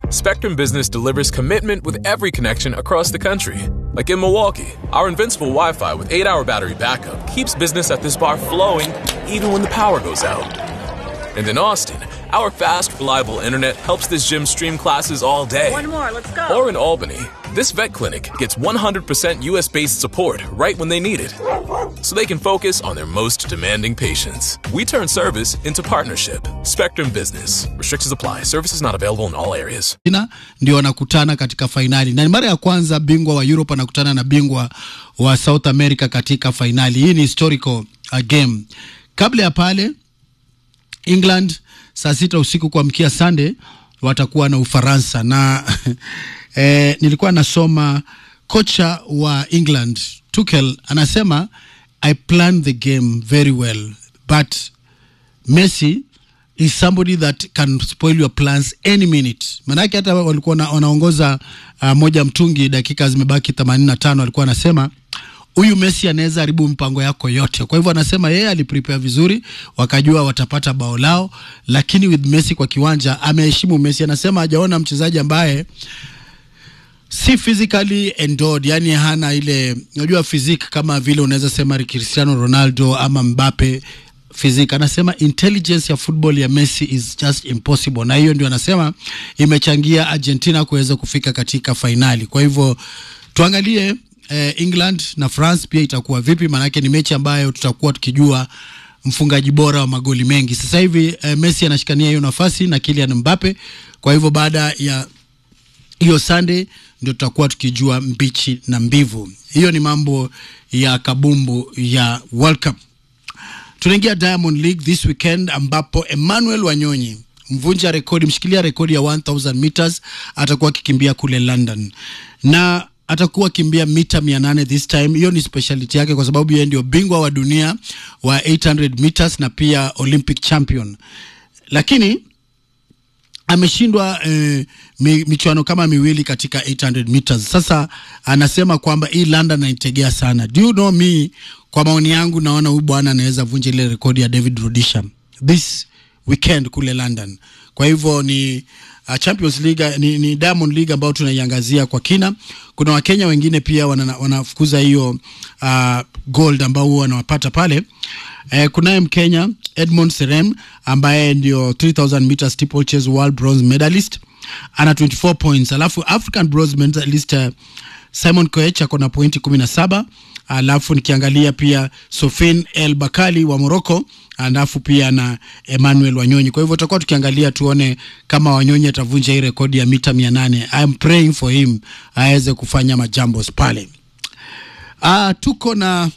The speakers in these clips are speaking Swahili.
Spectrum Business delivers commitment with every connection across the country. Like in Milwaukee, our invincible Wi Fi with 8 hour battery backup keeps business at this bar flowing even when the power goes out. And in Austin, our fast, reliable internet helps this gym stream classes all day. One more, let's go. Or in Albany, this vet clinic gets 100% US based support right when they need it, so they can focus on their most demanding patients. We turn service into partnership. Spectrum Business. Restrictions apply. Services not available in all areas. Argentina ndio wanakutana katika fainali na ni mara ya kwanza bingwa wa Europe anakutana na bingwa wa South America katika fainali. Hii ni historical uh, game. Kabla ya pale England saa sita usiku kuamkia Sunday watakuwa na Ufaransa na eh, nilikuwa nasoma kocha wa England Tuchel anasema I planned the game very well but Messi is somebody that can spoil your plans any minute. Manake hata walikuwa na- wanaongoza uh, moja mtungi, dakika zimebaki 85, alikuwa anasema huyu Messi anaweza haribu mpango yako yote. Kwa hivyo anasema yeye aliprepare vizuri, wakajua watapata bao lao, lakini with Messi kwa kiwanja ameheshimu Messi. Anasema hajaona mchezaji ambaye si physically endowed, yani hana ile unajua physique kama vile unaweza sema Cristiano Ronaldo ama Mbappe physique. Anasema intelligence ya football ya Messi is just impossible, na hiyo ndio anasema imechangia Argentina kuweza kufika katika fainali. Kwa hivyo tuangalie eh, England na France pia itakuwa vipi, maanake ni mechi ambayo tutakuwa tukijua mfungaji bora wa magoli mengi. Sasa hivi eh, Messi anashikania hiyo nafasi na Kylian Mbappe. Kwa hivyo baada ya hiyo Sunday ndio tutakuwa tukijua mbichi na mbivu. Hiyo ni mambo ya kabumbu ya World Cup. Tunaingia Diamond League this weekend ambapo Emmanuel Wanyonyi mvunja rekodi, mshikilia rekodi ya 1000 meters atakuwa akikimbia kule London na atakuwa kimbia mita 800 this time. Hiyo ni speciality yake kwa sababu yeye ndio bingwa wa dunia wa 800 meters na pia Olympic champion, lakini ameshindwa eh, mi, michuano kama miwili katika 800 meters. Sasa anasema kwamba hii London anaitegea sana. Do you know me, kwa maoni yangu naona huyu bwana anaweza vunja ile rekodi ya David Rudisha this weekend kule London. Kwa hivyo ni uh, Champions League ni, ni Diamond League ambayo tunaiangazia kwa kina. Kuna Wakenya wengine pia wana- wanafukuza hiyo uh, gold ambao huwa wanawapata pale. Eh, kunaye Mkenya Edmond Serem ambaye ndio 3000 meters steeplechase world bronze medalist ana 24 points, alafu African bronze medalist uh, Simon Koech ako na pointi 17 alafu nikiangalia pia Sofin El Bakali wa Morocco alafu pia na Emmanuel Wanyonyi. Kwa hivyo tutakuwa tukiangalia tuone kama Wanyonyi atavunja hii rekodi ya mita 800. I am praying for him aweze kufanya majambos pale. Ah, tuko na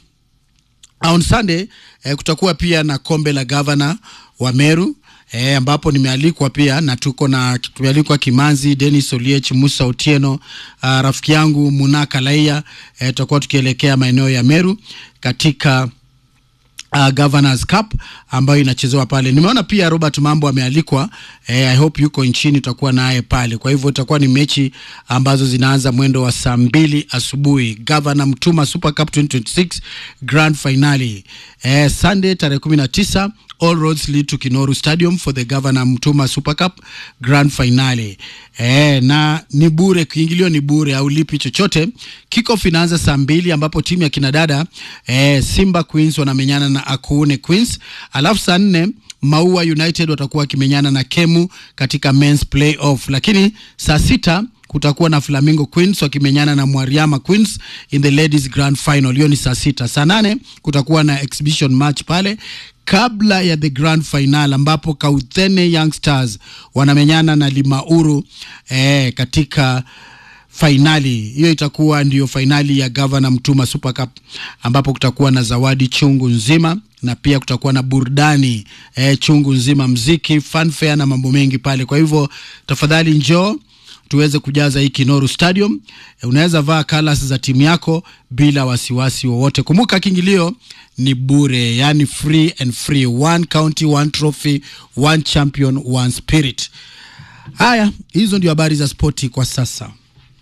on Sunday eh, kutakuwa pia na kombe la gavana wa Meru eh, ambapo nimealikwa pia na tuko na tumealikwa Kimanzi, Dennis Oliech, Musa Otieno, uh, rafiki yangu Munaka Laia eh, tutakuwa tukielekea maeneo ya Meru katika uh, Governors Cup ambayo inachezewa pale. Nimeona pia Robert Mambo amealikwa eh, I hope yuko nchini, tutakuwa naye pale. Kwa hivyo itakuwa ni mechi ambazo zinaanza mwendo wa saa mbili asubuhi. Governor Mtuma Super Cup 2026 Grand Finale eh, Sunday tarehe 19 All roads lead to Kinoru Stadium for the Governor Mtuma Super Cup Grand Finale. Eh, na ni bure, kiingilio ni bure, haulipi chochote. Kickoff inaanza saa mbili ambapo timu ya kinadada eh, Simba Queens wanamenyana na Akuune Queens, alafu saa nne Maua United watakuwa wakimenyana na Kemu katika men's playoff, lakini saa sita kutakuwa na Flamingo Queens wakimenyana na Mwariama Queens in the ladies grand final. Hiyo ni saa sita. Saa nane kutakuwa na exhibition match pale kabla ya the grand final ambapo Kauthene Young Stars wanamenyana na Limauru eh, katika fainali hiyo itakuwa ndiyo fainali ya Governor Mtuma Super Cup ambapo kutakuwa na zawadi chungu nzima na pia kutakuwa na burudani eh, chungu nzima, mziki, fanfare na mambo mengi pale. Kwa hivyo tafadhali njoo tuweze kujaza hii Kinoru Stadium. Eh, Unaweza vaa colors za timu yako bila wasiwasi wowote. Kumbuka kiingilio ni bure, yani free and free. One county, one trophy, one champion, one spirit. Haya, hizo ndio habari za spoti kwa sasa.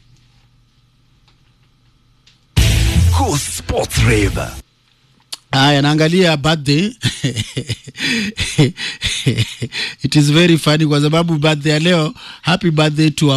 Cool Sports Rave. Haya, naangalia birthday it is very funny kwa sababu birthday ya leo, happy birthday to